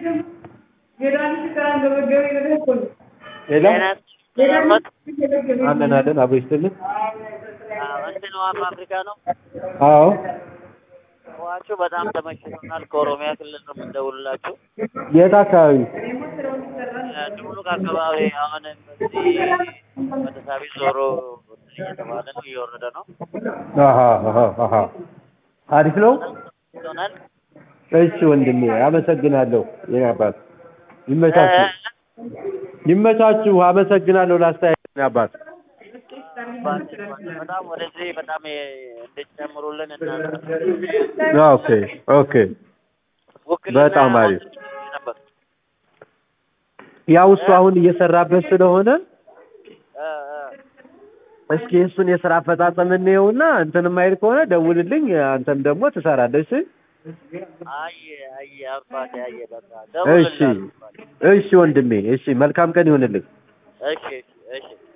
ሌላ ጤናት አለን አለን አብሮ ይስጥልን። እንትን ዋና አፍሪካ ነው። አዎ ዋችሁ በጣም ተመችቶናል። ከኦሮሚያ ክልል ነው የምንደውልላችሁ። የት አካባቢ? ድቡሉቅ አካባቢ አሁን በዚህ ወደ ሳቢ ዞሮ እየተባለ ነው እየወረደ ነው አሃ አሃ አሃ አሪፍ ነው። ሆናል። እሺ ወንድሜ አመሰግናለሁ። የኔ አባት ይመቻችሁ፣ ይመቻችሁ። አመሰግናለሁ ላስተያየት የኔ አባት። በጣም ወደዚህ በጣም እንድትጨምሩልን እና ኦኬ ኦኬ በጣም አሪፍ። ነበር ያው እሱ አሁን እየሰራበት ስለሆነ እ እ እስኪ እሱን የስራ አፈጻጸም እንየውና እንትን የማይል ከሆነ ደውልልኝ። አንተም ደግሞ ትሰራለህ። እሺ አይ አይ አባቴ አየ በቃ እሺ ደውልልሃለሁ። እሺ ወንድሜ እሺ፣ መልካም ቀን ይሁንልህ። እሺ እሺ